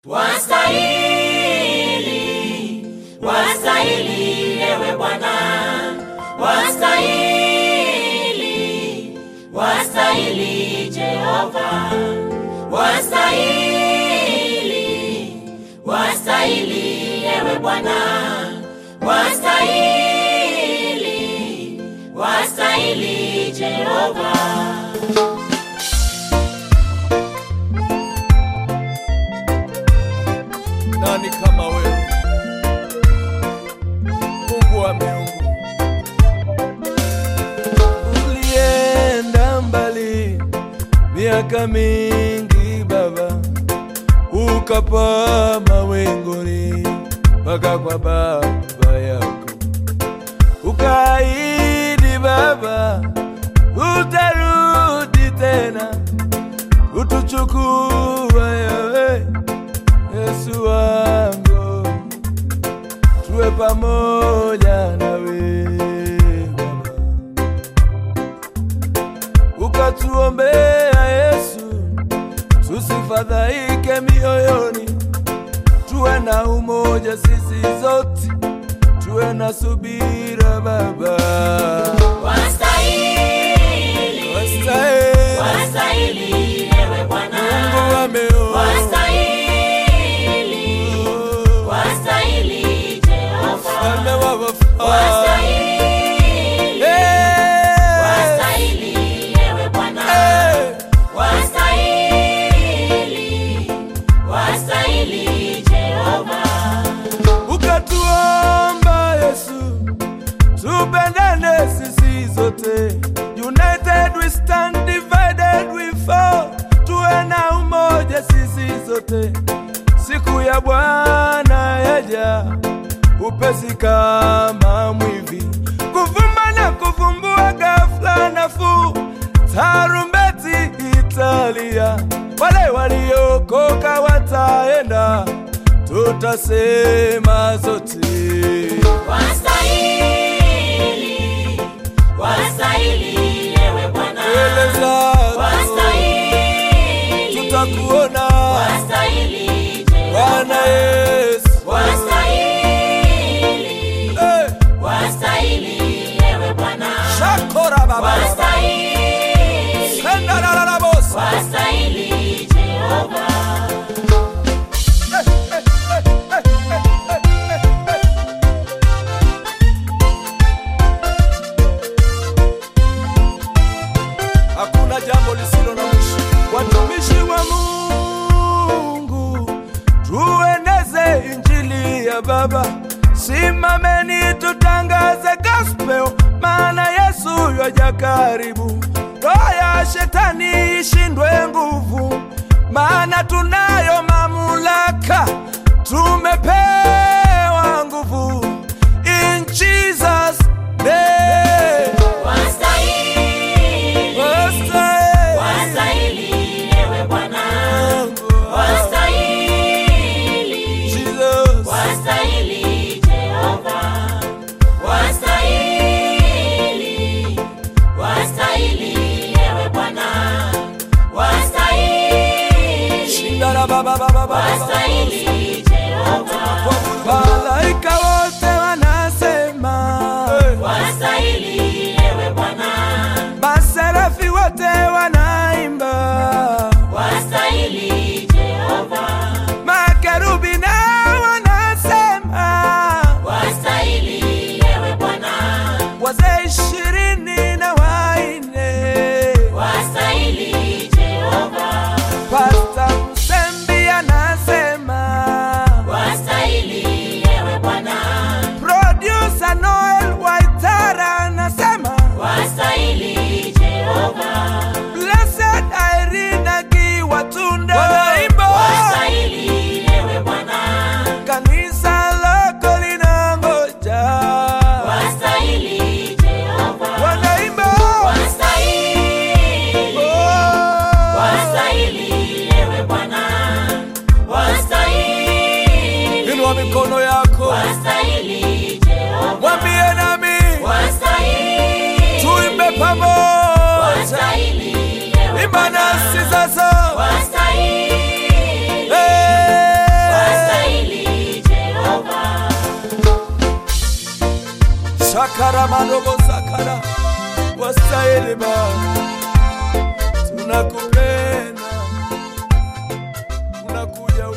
Wastahili, wastahili ewe Bwana, wastahili, wastahili Jehova, wastahili, wastahili ewe Bwana, wastahili, wastahili Jehova. Nani kama wewe, Mungu wa miungu? Ulienda mbali miaka mingi Baba, ukapaa mawinguni mpaka kwa baba yako, ukaahidi Baba utarudi tena utuchukua wewe Yesu wangu, tuwe pamoja nawe Baba, ukatuombea Yesu, tusifadhaike mioyoni, tuwe na umoja sisi zote, tuwe na subira Baba, Wastahili, Wastahili. wastahili ewe Bwana, Mungu wa miungu. wastahili, wastahili Jehova, Mfalme wa wafalme. wastahili, Eh. wastahili ewe Bwana, Eh. wastahili, wastahili Jehova, ukatuomba Yesu, tupendane sisi zote. United we stand, divided we fall. Tuwe na umoja sisi zote. Siku ya Bwana yaja upesi kama mwivi, kuvumba na kuvumbua ghafla nafuu. Tarumbeti italia, wale waliokoka wataenda, tutasema zote. wastahili, wastahili ewe Bwana, Mbele zako wastahili, tutakuona wastahili Bwana Jehova, Yesu. wastahili, Eh, wastahili ewe Bwana, Shakora baba. wastahili, Senda la la la bosa. wastahili Jehova. Hakuna jambo lisilo na mwisho. Watumishi wa Mungu, tueneze injili ya Baba. Simameni tutangaze gospel, maana Yesu yaja karibu. Roho ya shetani ishindwe nguvu, maana tunayo mamlaka, tumepewa nguvu. In Jesus name. Wastahili, Wastahili. wastahili ewe Bwana, wastahili, Jesus. wastahili Jehova, wastahili, wastahili ewe Bwana, wastahili, Shindara baba baba baba. wastahili Jehova, Malaika wote wanasema, wastahili ewe Bwana, maserafi wote wanaimba, wastahili Jehova. makerubi nao wanasema, Wastahili ewe Bwana, wazee ishirini na waine, wastahili Jehova, Pasta Msembi anasema, sharamadobosakara wastahili Baba, tunakupenda, unakuja